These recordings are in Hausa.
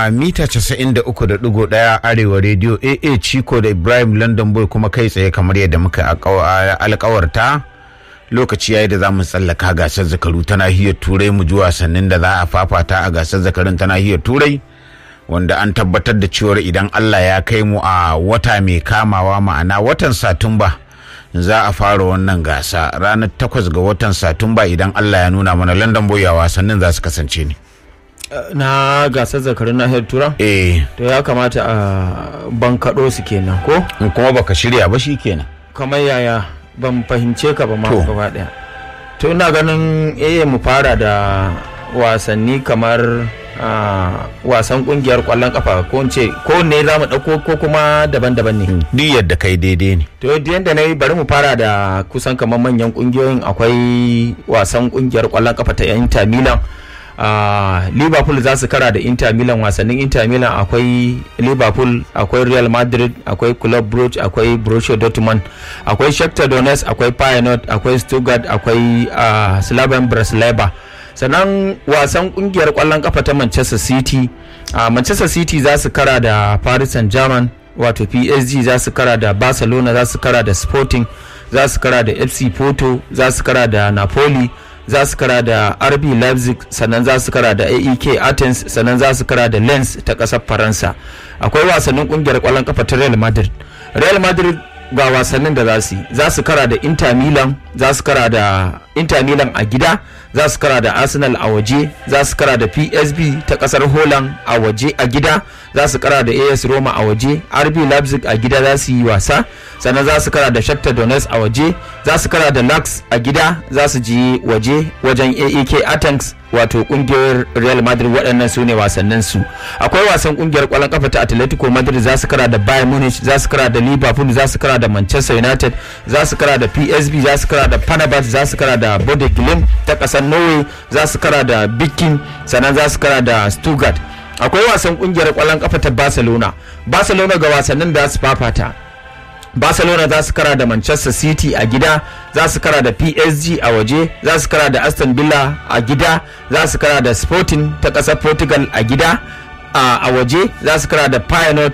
a mita 93.1 arewa rediyo AA Chico da Ibrahim London Boy kuma kai tsaye kamar yadda muka alkawarta lokaci yayi da za mu tsallaka gasar zakaru ta nahiyar turai mu ji wasannin da za a fafata a gasar zakarun ta nahiyar turai wanda an tabbatar da cewar idan Allah ya kai mu a wata mai kamawa ma'ana watan Satumba za a fara wannan gasa ranar takwas ga watan Satumba idan Allah ya nuna mana London Boy a wasannin za su kasance ne. na gasar zakarun nahiyar tura Eh, to ya kamata a bankaɗo su kenan ko in kuma baka shirya ba shi kenan. kamar yaya ban fahimce ka ba ma To. gaba ɗaya to ina ganin eh mu fara da wasanni kamar ah, wasan kungiyar kwallon kafa ko in ce ko ne za mu ɗauko ko kuma daban-daban ne Duk yadda kai daidai ne. to yadda yadda na yi bari mu fara da kusan kamar manyan kungiyoyin akwai wasan kungiyar kwallon kafa ta Inter Milan Ah, liverpool za su kara da inter milan wasannin inter milan akwai liverpool akwai real madrid akwai club brugge akwai borussia dortmund akwai shakhtar donetsk akwai feyenoord akwai stuttgart akwai uh, slaven bratislava sannan wasan kungiyar kwallon kafa ta manchester city uh, manchester city za su kara da paris saint germain wato psg za su kara da barcelona za su kara da sporting za su kara da fc porto za su kara da napoli za su kara da rb leipzig sannan za su kara da aek athens sannan za su kara da lens ta kasar faransa akwai wasannin kungiyar kwallon kafa ta real madrid real madrid ga wasannin da za su yi za su kara da inter milan za su kara da inter milan a gida za su kara da arsenal a waje za su kara da psb ta kasar holland a waje a gida za su kara da as roma a waje rb leipzig a gida za su yi wasa sannan za su kara da shakhtar donetsk a waje za su kara da lax a gida za su ji waje wajen aek athens wato kungiyar real madrid waɗannan su ne wasannin su akwai wasan kungiyar kwallon kafa ta atletico madrid za su kara da bayern munich za su kara da liverpool za su kara da manchester united za su kara da psv za su kara da panabat za su kara da bode glimt ta ƙasar norway za su kara da bikin sannan za su kara da stuttgart akwai wasan kungiyar kwallon kafa ta barcelona barcelona ga wasannin da za su fafata barcelona za su kara da manchester city a gida za su kara da psg a waje za su kara da aston villa a gida za su kara da sporting ta ƙasar portugal a gida a a waje za su kara da pioneer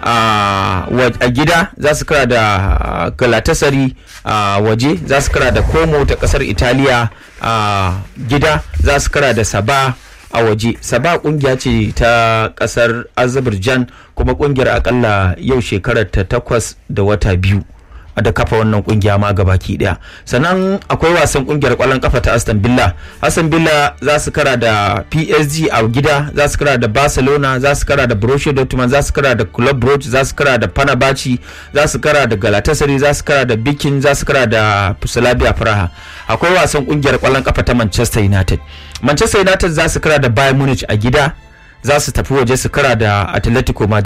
a wa- a gida za su kara da ah, galatasaray a waje za su kara da como ta ƙasar italiya a gida za su kara da saba a waje saba kungiya ce ta kasar azerbaijan kuma kungiyar akalla yau shekarar ta takwas da wata biyu a da kafa wannan kungiya ma gabaki daya sannan akwai wasan kungiyar kwallon kafa ta aston villa aston villa za su kara da psg a gida za su kara da barcelona za su kara da borussia dortmund za su kara da club brugge za su kara da panabachi za su kara da galatasaray za su kara da bikin za su kara da slavia praha akwai wasan kungiyar kwallon kafa ta manchester united manchester united za su kara da bayern munich a gida za su tafi waje su kara da atletico madrid